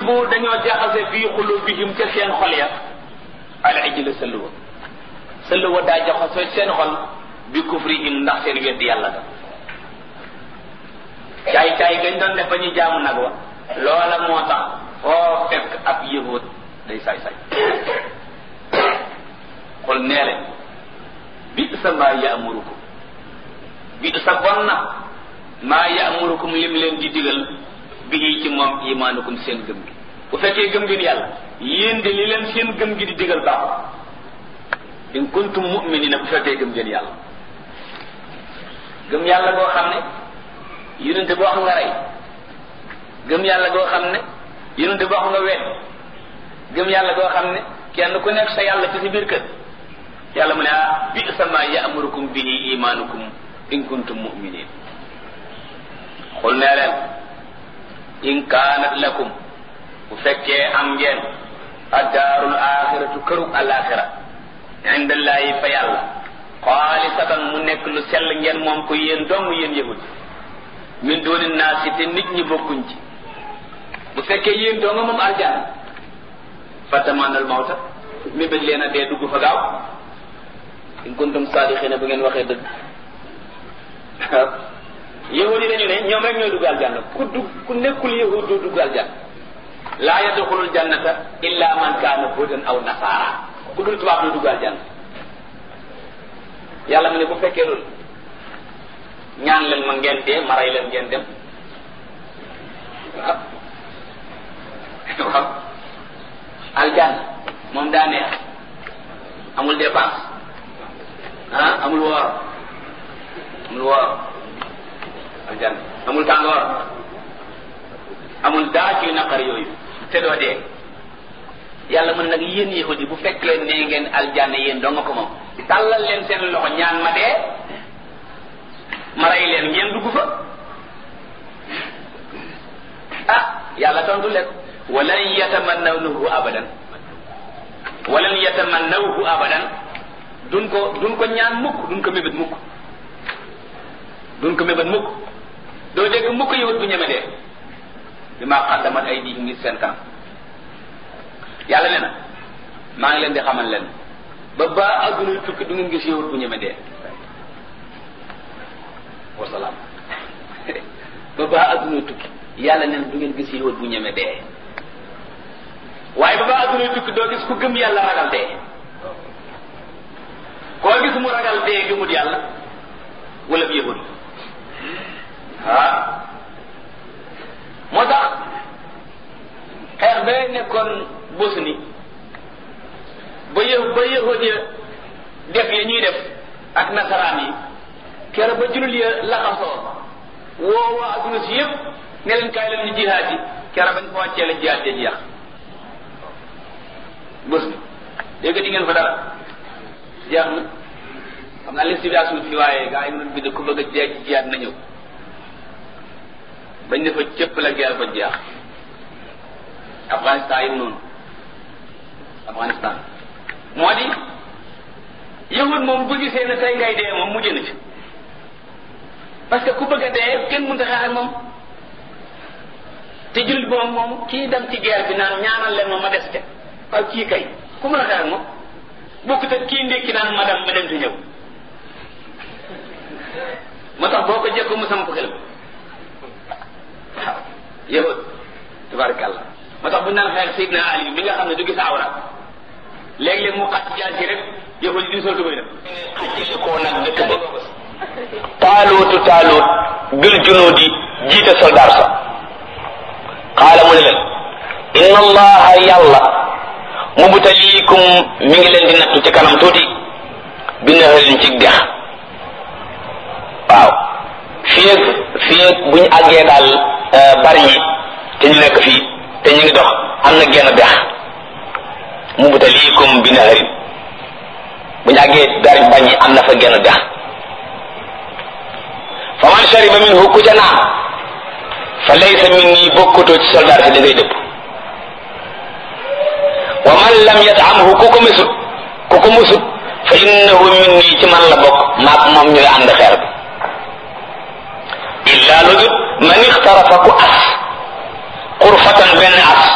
bu dañoo jaxase fii xulubihim ca seen xol ya al ijla sëll wa sëll wa daa jaxase seen xol bi kufrihim ndax seen weddi yàlla da caay caay gañ doon def ba ñu jaamu nag wa loola moo tax foo fekk ab yahud day saay saay xol nee leen bi sa maa yaamurukum bi sa bon na maa yaamurukum lim leen di digal bi ci moom imaanukum seen gëm gi bu fekkee gëm ngeen yàlla yéen de li leen seen gëm gi di digal baaxul in kuntum mu'minina bu fekkee gëm ngeen yàlla gëm yàlla goo xam ne yonente boo xam nga rey gëm yàlla goo xam ne yonente boo xam nga wet gëm yàlla goo xam ne kenn ku nekk sa yàlla ci si biir kër yàlla mu ne ah bi sama ya'murukum bihi imaanukum in kuntum mu'minin xul nee leen in kaanat lakum bu fekkee am ngeen addaarul axiratu kërug alaxira indallahi fa yàlla xaalisatan mu nekk lu sell ngeen moom ko yéen dong yéen yahud min dooni naasi te nit ñi bokkuñ ci bu fekkee yéen dong moom aljana fatamanal mawta mi bëgg leen a dee dugg fa gaaw in kuntum saadiqina bu ngeen waxee dëgg yahud yi dañu ne ñoom rek ñooy dugg aljanna ku dugg ku nekkul yahud du dugg aljanna laa yadxulul jannata illa man kaana hudan aw nasaara ku dul tubaab du dugg aljanna yàlla mu ne bu fekkee loolu ñaan leen ma ngeen dee ma rey leen ngeen dem waaw waaw aljanna moom daa neex amul dépense ah amul woor amul woor aljanna amul tàngoor amul daa ci naqar yooyu te doo dee yàlla mën nag yéen yahudi bu fekk leen ne ngeen aljanna yéen doo nga ko moom tàllal leen seen loxo ñaan ma dee ma rey leen ngeen dugg fa ah yàlla tontu leen walan yatamannawnahu abadan walan yatamannawhu abadan duñ ko duñ ko ñaan mukk duñ ko mébét mukk duñ ko mébét mukk doo dégg mukk yowut bu ñeme dee bi maa xaddamat ay di ngir seen kanam yàlla ne na maa ngi leen di xamal leen ba ba adduna tukki du ngeen gis yowut bu ñeme dee wasalaam ba ba adduna tukki yàlla ne na du ngeen gis yowut bu ñeme dee waaye ba ba adduna tukki doo gis ku gëm yàlla ragal dee koo gis mu ragal dee gëmut yàlla wala bi yahud ah moo tax xeex ba nekkoon Bosnie ba yë ba yahud ya def ya ñuy def ak nasaraan yi kere ba julul ya laxasoo woo waa adduna si yëpp ne leen kaay leen ñu jihaad yi kere bañ ko wàccee la jihaad ja jeex Bosnie dégg di ngeen fa dara jeex na xam naa liste bi ak suuf fi waaye gaa yi mënoon bind ku bëgg a jeex ci jiyaat na ñëw bañ ne fa cëpp la guerre ba jeex Afghanistan yi noonu Afghanistan moo di yahud moom bu gisee ne tey ngay dee moom mujj na ci parce que ku bëgg a dee kenn mënta xeex ak moom te jullit boobu moom kii dem ci guerre bi naan ñaanal leen ma ma des ca waaw kii kay ku mën a xeex ak moom bokkut ak kii ndékki naan ma dem ma dem te ñëw moo tax boo ko jekko mu samp xel waaw yow tabarakallah moo tax bu ñu naan xeex Seydina Ali mi nga xam ne du gis awra léeg-léeg mu xat jaan ci rek yow di sol tubay dem xajjili koo nag dëkk ba taaluutu taaluut bil junuudi jiite soldaar sa xaala mu ne leen inna allaha yàlla mubtaliikum mi ngi leen di nattu ci kanam tuuti bi naharin ci dex waaw fii ak fii ak bu ñu àggee daal bari ñi te ñu nekk fii te ñu ngi dox am na genn dex mubtaliikum bi naharin bu ñu àggee bari bañ ñi am na fa genn dex fa man shariba minhu ku ca naan fa laysa minni bokkutoo ci soldaar si da ngay dëpp wa man lam yatamhu ku ko mesut ku ko musut fa innahu minni ci man la bokk maak moom ñooy ànd xeer bi illa lu dut man ixtarafa ku as xurfatan benn as